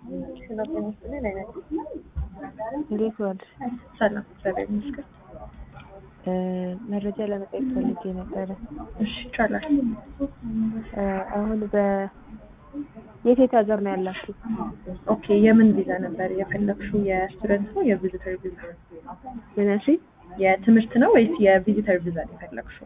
እንዴት ዋልሽ? ሰላም እግዚአብሔር ይመስገን። መረጃ ለመጠየቅ ፈልጌ ነበረ። እሺ ይቻላል። አሁን በ የት የት ሀገር ነው ያላችሁ? ኦኬ የምን ቪዛ ነበር የፈለግሽው? የስቱደንት ነው የቪዚተር ቪዛ? ምን አልሽኝ? የትምህርት ነው ወይስ የቪዚተር ቪዛ ነው የፈለግሽው?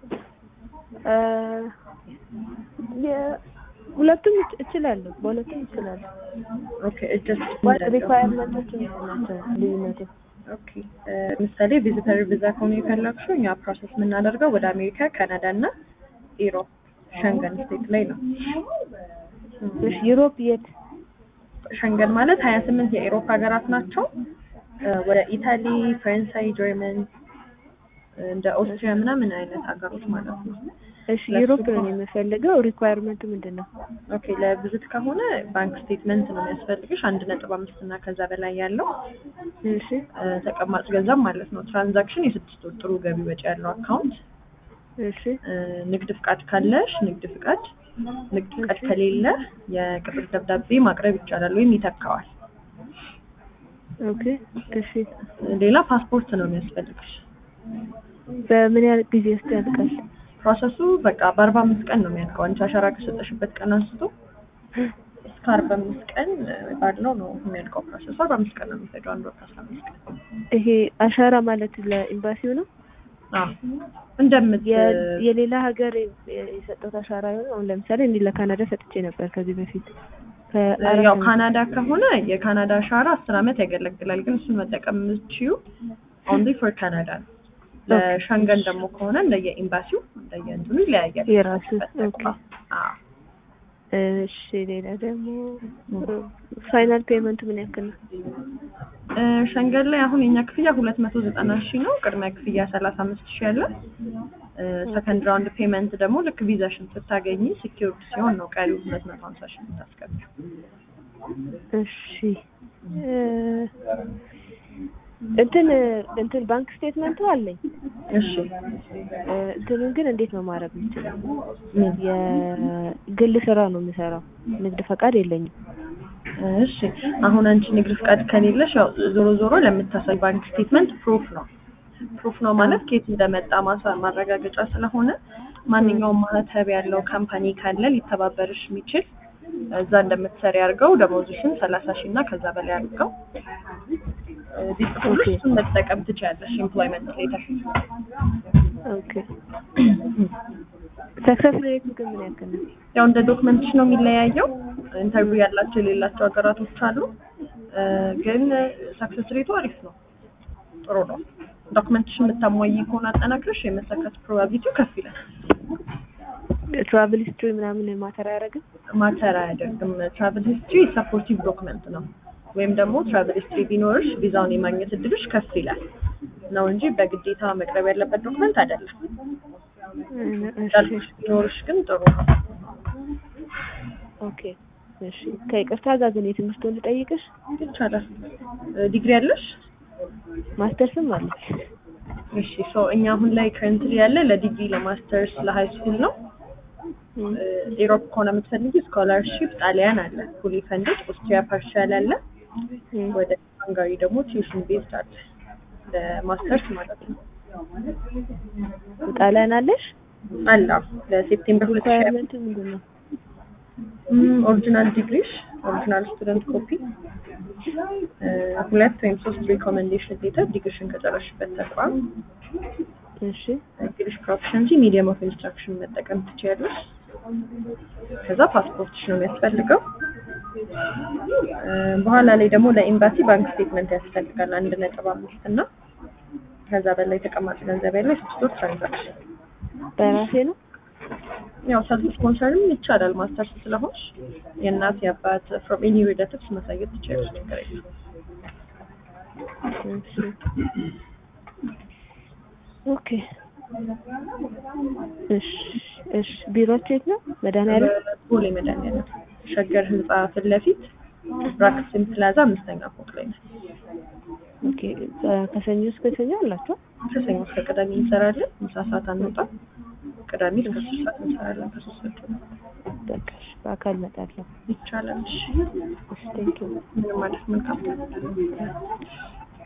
የ- ሁለቱም እች- እችላለሁ፣ በሁለቱም እችላለሁ። ኦኬ ጀስት ዋት ሪኳየርመንቶች ናቸው ልዩነቱ? ኦኬ ምሳሌ ቪዚተር ቪዛ ከሆነ የፈለግሽው እኛ ፕሮሰስ የምናደርገው ወደ አሜሪካ፣ ካናዳ እና ኢሮፕ ሸንገን ስቴት ላይ ነው። እሺ ዩሮፕ የት? ሸንገን ማለት ሀያ ስምንት የኢሮፕ ሀገራት ናቸው። ወደ ኢታሊ፣ ፈረንሳይ፣ ጀርመን እንደ ኦስትሪያ ምናምን አይነት ሀገሮች ማለት ነው። እሺ ዩሮፕ ነው የምፈልገው። ሪኳየርመንቱ ምንድን ነው? ኦኬ ለቪዚት ከሆነ ባንክ ስቴትመንት ነው የሚያስፈልግሽ አንድ ነጥብ አምስት እና ከዛ በላይ ያለው እሺ እ፣ ተቀማጭ ገንዘብ ማለት ነው። ትራንዛክሽን የስድስት ወር ጥሩ ገቢ ወጪ ያለው አካውንት እሺ እ፣ ንግድ ፍቃድ ካለሽ ንግድ ፍቃድ፣ ንግድ ፍቃድ ከሌለ የቅጥር ደብዳቤ ማቅረብ ይቻላል ወይም ይተካዋል። ኦኬ እሺ ሌላ ፓስፖርት ነው የሚያስፈልግሽ። በምን ያህል ጊዜ ውስጥ ያልቃል? ፕሮሰሱ በቃ በአርባ አምስት ቀን ነው የሚያልቀው። አንቺ አሻራ ከሰጠሽበት ቀን አንስቶ እስከ አርባ አምስት ቀን ባለው ነው የሚያልቀው ፕሮሰሱ። አርባ አምስት ቀን ነው የሚፈጀው፣ አንድ ወር ከአስራ አምስት ቀን። ይሄ አሻራ ማለት ለኤምባሲው ነው? አዎ እንደምት የ- የሌላ ሀገር የ- የሰጠሁት አሻራ የሆነ አሁን ለምሳሌ እኔ ለካናዳ ሰጥቼ ነበር ከዚህ በፊት ከአራት ያው ዓመት- ካናዳ ከሆነ የካናዳ አሻራ አስር አመት ያገለግላል። ግን እሱን መጠቀም የምትችዩ ኦንሊ ፎር ካናዳ ነው። ለሸንገን ደግሞ ከሆነ እንደየ ኤምባሲው እንደየ እንትኑ ይለያያል። የራሱ ኦኬ። አዎ እሺ ሌላ ደግሞ ፋይናል ፔመንቱ ምን ያክል ነው? እ፣ ሸንገን ላይ አሁን የኛ ክፍያ ሁለት መቶ ዘጠና ሺህ ነው። ቅድሚያ ክፍያ ሰላሳ አምስት ሺህ አለ። ሰከንድ ራውንድ ፔመንት ደግሞ ልክ ቪዛሽን ስታገኝ ሲኪውርድ ሲሆን ነው ቀሪው ሁለት መቶ ሀምሳ ሺህ የምታስገቢው። እሺ እ፣ እንትን እንትን ባንክ ስቴትመንቱ አለኝ። እሺ እ፣ እንትኑን ግን እንዴት ነው ማድረግ የምችለው? ምን? የግል ስራ ነው የምሰራው። ንግድ ፈቃድ የለኝም። እሺ አሁን አንቺ ንግድ ፍቃድ ከሌለሽ ያው ዞሮ ዞሮ ለምታሳይ ባንክ ስቴትመንት ፕሩፍ ነው። ፕሩፍ ነው ማለት ከየት እንደመጣ ማሳ ማረጋገጫ ስለሆነ ማንኛውም ማህተብ ያለው ካምፓኒ ካለ ሊተባበርሽ የሚችል እዛ እንደምትሰሪ አድርገው ደሞዝሽን ሰላሳ ሺህ እና ከዛ በላይ አድርገው እ፣ ቢጽፉልሽ እሱን መጠቀም ትችያለሽ። ኤምፕሎይመንት ሌተር ኦኬ ሰክሰስ ሬቱ ግን ምን ያክል ነው? ያው እንደ ዶክመንትሽ ነው የሚለያየው። ኢንተርቪው ያላቸው የሌላቸው ሀገራቶች አሉ። እ፣ ግን ሰክሰስ ሬቱ አሪፍ ነው፣ ጥሩ ነው። ዶክመንትሽ የምታሟይ ከሆነ አጠናክረሽ የመሰከት ፕሮባቢሊቲው ከፍ ይላል። ትራቭል ሂስትሪ ምናምን ማተር አያደርግም? ማተር አያደርግም። ትራቨል ሂስትሪ ሰፖርቲቭ ዶክመንት ነው። ወይም ደግሞ ትራቨል ሂስትሪ ቢኖርሽ ቪዛውን የማግኘት እድልሽ ከፍ ይላል ነው እንጂ በግዴታ መቅረብ ያለበት ዶክመንት አይደለም። እሺ እንዳልኩሽ ቢኖርሽ ግን ጥሩ ነው። ኦኬ እሺ ከይቅርታ ጋር ግን የትምህርቱን ልጠይቅሽ ይቻላል። ዲግሪ ያለሽ? ማስተርስም አለች እሺ ሶ እኛ አሁን ላይ ከረንትሊ ያለ ለዲግሪ ለማስተርስ ለሃይ ስኩል ነው። ኢሮፕ ከሆነ የምትፈልጊ ስኮላርሺፕ ጣሊያን አለ ፉሊ ፈንድድ፣ ኦስትሪያ ፓርሻል አለ፣ ወደ ሃንጋሪ ደግሞ ቲዩሽን ቤዝድ አለ ለማስተርስ ማለት ነው። ጣሊያን አለሽ አላ ለሴፕቴምበር ሁለት ሺህ ሪኳየርመንቱ ምንድን ነው ኦሪጂናል ዲግሪሽ ኦሪጂናል ስቱደንት ኮፒ ሁለት ወይም ሶስት ሪኮሜንዴሽን ሌተር ዲግሪሽን ከጨረሽበት ተቋም እሺ እንግሊሽ ፕሮፊሽንሲ ሚዲየም ኦፍ ኢንስትራክሽን መጠቀም ትችያለሽ። ከዛ ፓስፖርትሽ ነው የሚያስፈልገው። እ፣ በኋላ ላይ ደግሞ ለኤምባሲ ባንክ ስቴትመንት ያስፈልጋል አንድ ነጥብ አምስት እና ከዛ በላይ ተቀማጭ ገንዘብ ያለው የስድስት ወር ትራንዛክሽን። በራሴ ነው ያው ሰልፍ ስፖንሰርም ይቻላል ማስተርስ ስለሆንሽ የእናት የአባት ፍሮም ኤኒ ሪሌቲቭስ ማሳየት ትችያለሽ። ችግር የለም። እሺ ኦኬ እሺ እሺ ቢሮአችሁ የት ነው መድኃኒዓለም ቦሌ መድኃኒዓለም ሸገር ህንጻ ፊት ለፊት ብራክስን ፕላዛ አምስተኛ ፎቅ ላይ ነው። ኦኬ ከሰኞ እስከ ሰኞ አላችሁ ከሰኞ እስከ ቅዳሜ እንሰራለን። ምሳ ሰዓት አንወጣም። ቅዳሜ እስከ ሶስት ሰዓት እንሰራለን። ከሶስት ሰዓት ጀምሮ በቃ እሺ፣ በአካል እመጣለሁ። ይቻላል። እሺ እሺ ቴንኪው ምንም ማለት መልካም